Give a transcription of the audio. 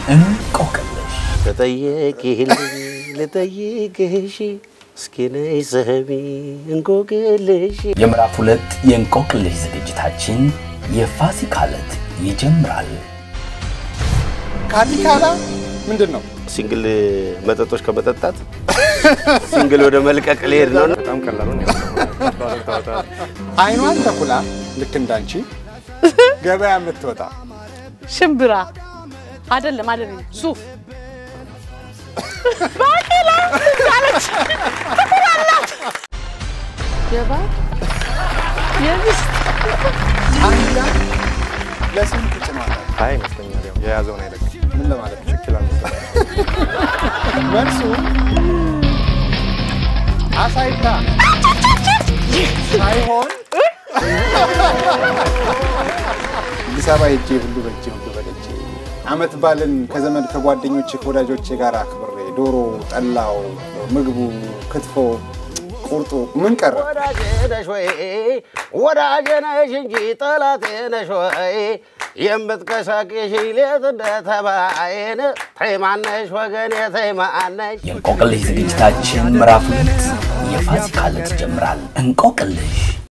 እንቆቅልሽ ልጠይቅልኝ ልጠይቅሽ እስኪ ነይ ስሚ እንቆቅልሽ የምዕራፍ ሁለት የእንቆቅልሽ ዝግጅታችን የፋሲካ ዕለት ይጀምራል። ካቲካላ ምንድን ነው? ሲንግል መጠጦች ከመጠጣት ሲንግል ወደ መልቀቅ ሊሄድ ነው። በጣም ቀላሉ አይኗን ተኩላ ልክ እንዳንቺ ገበያ የምትወጣ ሽምብራ አይደለም አይደለም፣ ሱፍ ባቄላ አለች ትኩራላት የባል የሚስት አንዳ ለስንት ጭኗል? አይ ይመስለኛል ያው የያዘውን አይለቅ ምን ለማለት ነው? ችክል መልሱ አሳይታ ሳይሆን አዲስ አበባ ሄጄ ሁሉ በእጄ ሁሉ በደጄ አመት ባልን ከዘመድ ከጓደኞቼ ከወዳጆቼ ጋር አክብሬ ዶሮ፣ ጠላው፣ ምግቡ፣ ክትፎ፣ ቁርጡ ምን ቀረ? ወዳጄ ነሽ ወይ ወዳጄ ነሽ እንጂ ጠላቴ ነሽ ወይ የምትቀሳቅሽ ሌት እንደ ተባይን ተይማነሽ ወገኔ ተይማነሽ የእንቆቅልሽ ዝግጅታችን ምዕራፍ ሁለት የፋሲካ ዕለት ይጀምራል። እንቆቅልሽ